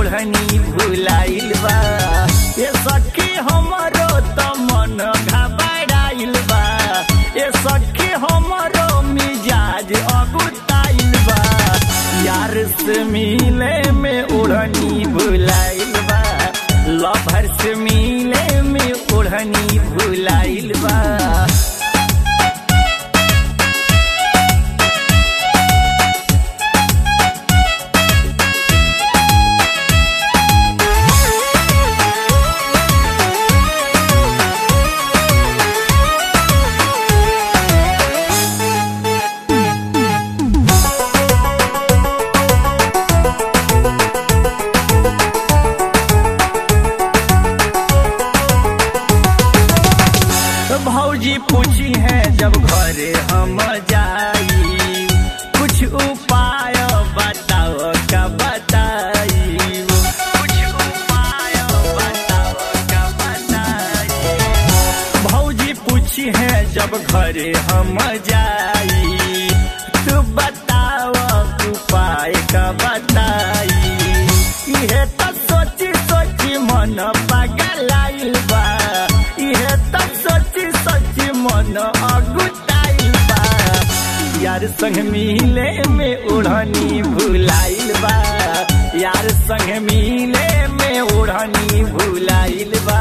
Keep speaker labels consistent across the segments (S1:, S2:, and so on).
S1: ओढ़नी भुलाइल बा ये सखी हमरो त मन घबराइल बा ये सखी हमरो मिजाज अगुताइल बा यार से मिले में ओढ़नी भुलाइल बा लभर से मिले में ओढ़नी भुलाइल बा भौजी पूछी है जब घरे हम जाई कुछ उपाय बताओ का बताई कुछ उपाय बताओ का बताई भौजी पूछी है जब घरे हम जाई तू बताओ उपाय का बताई इहे तो सोची सोची मन पगलाइल बा इहे तो सोची सोची मन अगुताइल बा यार संग मिले में ओढ़नी भुलाइल बा यार संग मिले में ओढ़नी भुलाइल बा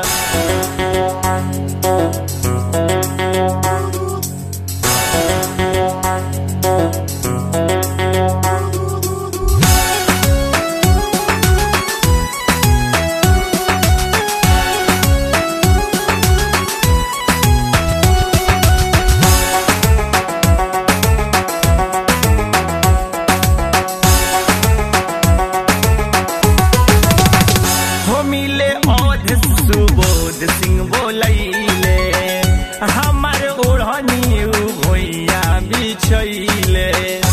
S1: हो मिले औध सुबोध सिंह बोलैले हमार ओढ़नी उ भोइया बिछैले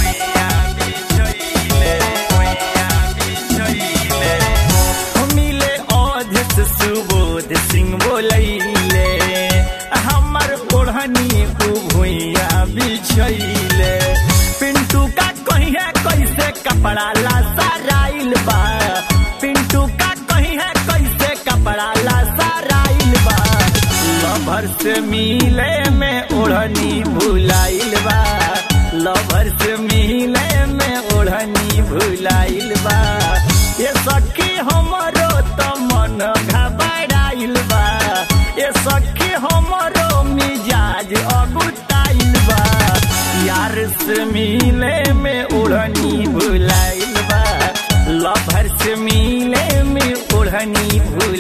S1: हो मिले औध सुबोध सिंह बोलैले हमार ओढ़नी उ भोइया बिछैले पिंटू का कहिए कैसे कपड़ा ला साराइल बा पिंटू का कही है कैसे कपड़ा ला साराइल बा लभर से मिले में ओढ़नी भुलाइल बा लभर से मिले में ओढ़नी भुलाइल बा ये सखी हमरो त मन घबराइल बा ये सखी हमरो मिजाज अगुताइल बा यार से मिले में ओढ़नी भुलाइल बा लभर से मिले में ओढ़नी भुल